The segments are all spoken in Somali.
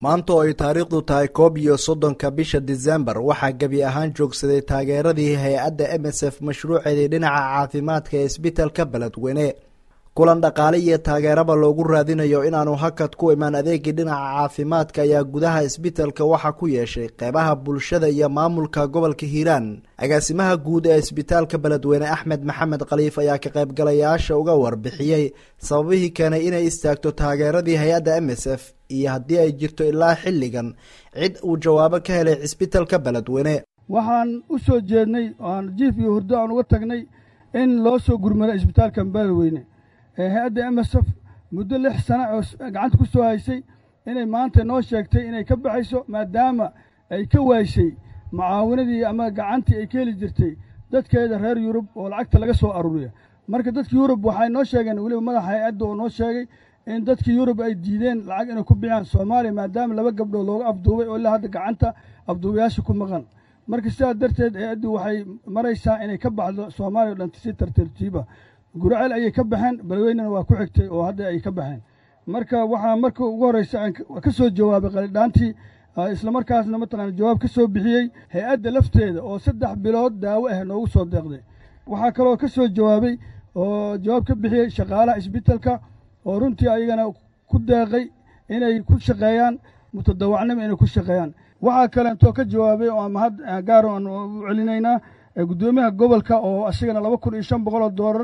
maanta oo ay taariikhdu tahay koob iyo soddonka bisha disembar waxaa gebi ahaan joogsaday taageeradii hay-adda m s f mashruuceedii dhinaca caafimaadka ee isbitalka beledweyne kulan dhaqaale iyo taageeraba loogu raadinayo inaanu hakad ku imaan adeegii dhinaca caafimaadka ayaa gudaha isbitalka waxaa ku yeeshay qeybaha bulshada iyo maamulka gobolka hiiraan agaasimaha guud ee isbitaalka beledweyne axmed maxamed khaliif ayaa ka qaybgalayaasha uga warbixiyey sababihii keenay inay istaagto taageeradii hay-adda m s f iyo haddii ay jirto ilaa xilligan cid uu jawaabo ka helay cisbitalka beledweyne waxaan u soo jeednay oaan jiif iyo hurdo aan uga tagnay in loo soo gurmado isbitaalka beledweyne ee hay-adda m s f muddo lix sana oo gacanta ku soo haysay inay maanta noo sheegtay inay ka baxayso maadaama ay ka waashay mucaawinadii ama gacantii ay ka heli jirtay dadkeeda reer yurub oo lacagta laga soo aruuriya marka dadka yurub waxay noo sheegeen weliba madaxa hay-adda oo noo sheegay in dadkii yurub ay diideen lacag inay ku bixiyaan soomaaliya maadaama laba gabdhood looga afduubay oo ilaa hadda gacanta afduubayaasha ku maqan marka sidaas darteed hay-addu waxay maraysaa inay ka baxdo soomaaliya o dhan si tartartiiba guraceel ayay ka baxeen beledweynena waa ku xigtay oo hadda ay ka baxeen marka waxaa marka ugu horreysa aan ka soo jawaabay qalidhaantii islamarkaasna mataqaana jawaab ka soo bixiyey hay-adda lafteeda oo saddex bilood daawo ah noogu soo deeqday waxaa kaloo ka soo jawaabay oo jawaab ka bixiyey shaqaalaha isbitalka oo runtii ayagana ku deeqay inay ku shaqeeyaan mutadawacnimo inay ku shaqeeyaan waxaa kaleentoo ka jawaabay oo mahad gaaro aan u celinaynaa guddoomiyaha gobolka oo isagana laba kun iyo shan boqol oo doolar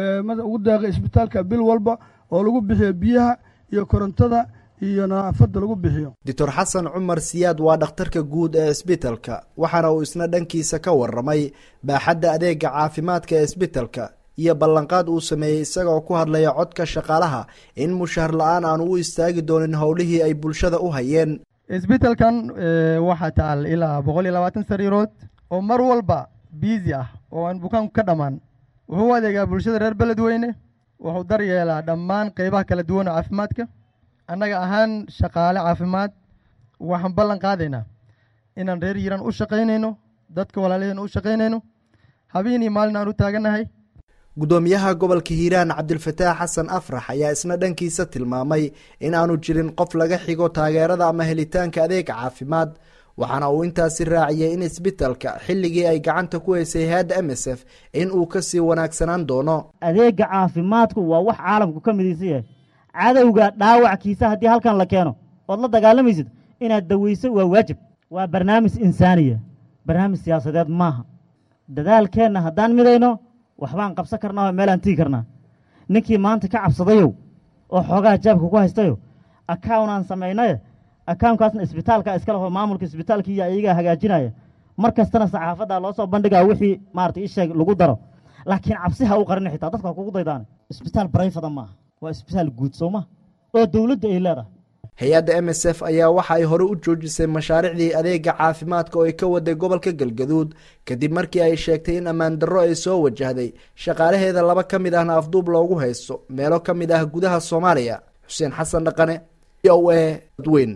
ugu deeqay isbitaalka bil walba oo lagu bixiyo biyaha iyo korontada iyo nadaafadda lagu bixiyo doctor xasan cumar siyaad waa dhakhtarka guud ee isbitalka waxaana uu isna dhankiisa ka warramay baaxadda adeega caafimaadka ee isbitalka iyo ballanqaad uu sameeyey isagoo ku hadlaya codka shaqaalaha in mushahar la-aan aan u istaagi doonin howlihii ay bulshada u hayeen isbitalkan waxaa taal ilaa boqol iyo labaatan sariirood oo mar walba biisi ah oo aan bukaanku ka dhammaan wuxuu u adeegaa bulshada reer beledweyne wuxuu daryeelaa dhammaan qeybaha kala duwan oo caafimaadka annaga ahaan shaqaale caafimaad waxaan ballan qaadaynaa inaan reer yiran u shaqaynayno dadka walaalaheen u shaqaynayno habeen iyo maalin aan u taagannahay guddoomiyaha gobolka hiiraan cabdilfataax xasan afrax ayaa isna dhankiisa tilmaamay in aanu jirin qof laga xigo taageerada ama helitaanka adeeg caafimaad waxaana uu intaasi raaciyey in isbitalka xilligii ay gacanta ku haysay hay-adda m s f in uu kasii wanaagsanaan doono adeega caafimaadku waa wax caalamku ka midaysan yahay cadowga dhaawackiisa haddii halkan la keeno ood la dagaalamaysid inaad daweyso waa waajib waa barnaamij insaaniya barnaamij siyaasadeed maaha dadaalkeenna haddaan midayno waxbaan qabsan karnaa oo meelaan tigi karnaa ninkii maanta ka cabsadayow oo xoogaha jaabka ku haystayo akawnaan samaynaye akawnkaasna isbitaalka iskaleho maamulka isbitaalka iyo iyagaa hagaajinaya mar kastana saxaafadda loo soo bandhigaa wixii maarata isheeg lagu daro laakiin cabsi ha u qarin xitaa dadka ha kugu daydaane isbitaal barayfada maaha waa isbitaal guud soo maha oo dowladda ay leedahay hay-adda m s f ayaa waxa ay hore u joojisay mashaariicdii adeega caafimaadka oo ay ka waday gobolka galgaduud kadib markii ay sheegtay in ammaan darro ay soo wajahday shaqaalaheeda laba ka mid ahna afduub loogu haysto meelo ka mid ah gudaha soomaaliya xuseen xasan dhaqane o a dadweyn